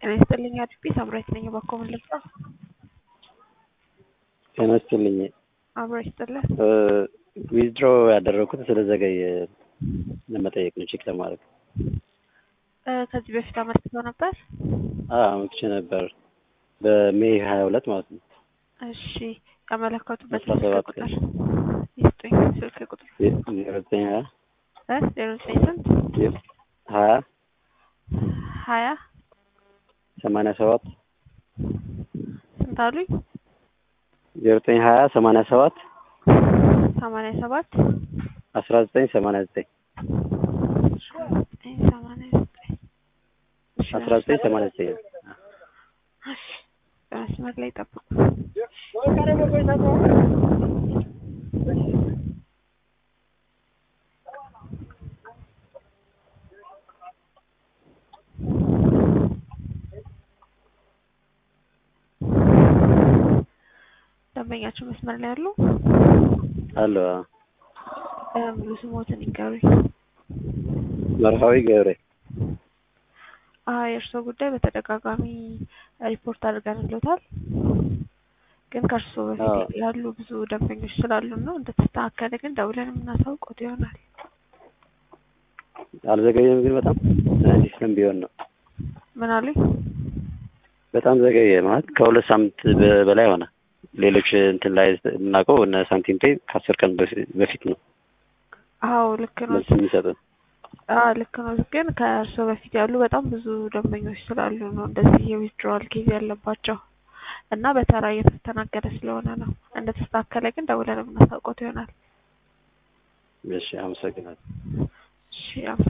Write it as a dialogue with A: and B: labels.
A: ጤና ይስጥልኝ አድቤ ሳምራዊት ነኝ። እባክዎ ምን ልርዳ?
B: ጤና ይስጥልኝ።
A: አብሮ ይስጥልን።
B: ዊዝድሮ ያደረኩት ስለዘገየ ለመጠየቅ ነው፣ ቼክ ለማድረግ
A: እ ከዚህ በፊት አመልክተው ነበር?
B: አመልክቼ ነበር በሜይ ሀያ ሁለት ማለት ነው።
A: እሺ ያመለከቱበት
B: አስራ
A: ስልክ
B: ሰባት
A: ቁጥር ይስጡኝ። ስልክ ቁጥር
B: ዜሮ ዘጠኝ ሀያ
A: እ ዜሮ ዘጠኝ ስንት
B: ሀያ
A: ሀያ
B: ሰማንያ ሰባት
A: ስንት አሉኝ?
B: ዜሮ ዘጠኝ ሀያ ሰማንያ ሰባት
A: ሰማንያ ሰባት
B: አስራ ዘጠኝ ሰማንያ ዘጠኝ
A: ዘጠኝ ሰማንያ ዘጠኝ እሺ፣
B: አስራ ዘጠኝ ሰማንያ ዘጠኝ
A: እሺ፣ በመስመር ላይ ጠብቁ። ደንበኛችሁ መስመር ላይ ያሉ
B: አሎ
A: እ ሙሉ ስሞትን ይንገሩኝ።
B: መርሃዊ ገብሬ
A: አዎ የእርስዎ ጉዳይ በተደጋጋሚ ሪፖርት አድርገንልዎታል። ግን ከእርስዎ በፊት
B: አዎ።
A: ያሉ ብዙ ደንበኞች ስላሉ ነው እንደተስተካከለ ግን ደውለን የምናሳውቅዎት ይሆናል።
B: አልዘገየም ግን በጣም እንዲህ ስም ቢሆን ነው
A: ምን አሉኝ?
B: በጣም ዘገየ ማለት ከሁለት ሳምንት በ- በላይ ሆነ። ሌሎች እንትን ላይ የምናውቀው እነ ሳንቲም ፔይ ከአስር ቀን በፊ- በፊት ነው
A: አዎ ልክ ነው።
B: መልስ የሚሰጡን።
A: አዎ ልክ ነው። ግን ከእርስዎ በፊት ያሉ በጣም ብዙ ደንበኞች ስላሉ ነው እንደዚህ የዊዝድሮዋል ኬዝ ያለባቸው እና በተራ እየተስተናገደ ስለሆነ ነው። እንደተስተካከለ ግን ደውለን የምናሳውቅዎት ይሆናል።
B: እሺ አመሰግናለሁ።
A: እሺ